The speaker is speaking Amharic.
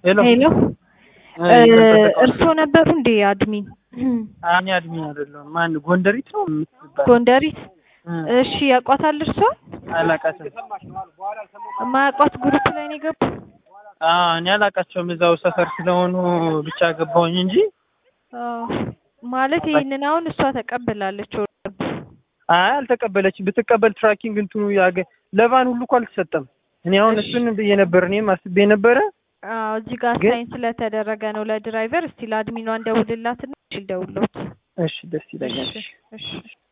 ሄሎ ሄሎ እ ይቅርታ እርስዎ ነበሩ እንዴ አድሚን? እኔ አድሚን አይደለሁም። ማን ጎንደሪት ነው የምትባል? ጎንደሪት? እ እሺ ያውቋታል እርስዎ? አላውቃትም። የማያውቋት ግሩፕ ላይ ነው የገቡ? አዎ እኔ አላውቃቸውም። እዛው ሰፈር ስለሆኑ ብቻ ገባሁኝ እንጂ አዎ ማለት ይሄንን አሁን እሷ ተቀብላለች። አይ አልተቀበለችም። ብትቀበል ትራኪንግ እንትኑ ያገ ለቫን ሁሉ እኮ አልተሰጠም። እኔ አሁን እሺ። እሱን ብዬ ነበር እኔም አስቤ ነበረ። አዎ እዚህ ጋር ግን- ሳይን ስለተደረገ ነው ለድራይቨር። እስቲ ለአድሚኗ እንደውልላትና እሺ ልደውልዎት። እሺ ደስ ይለኛል። እሺ እሺ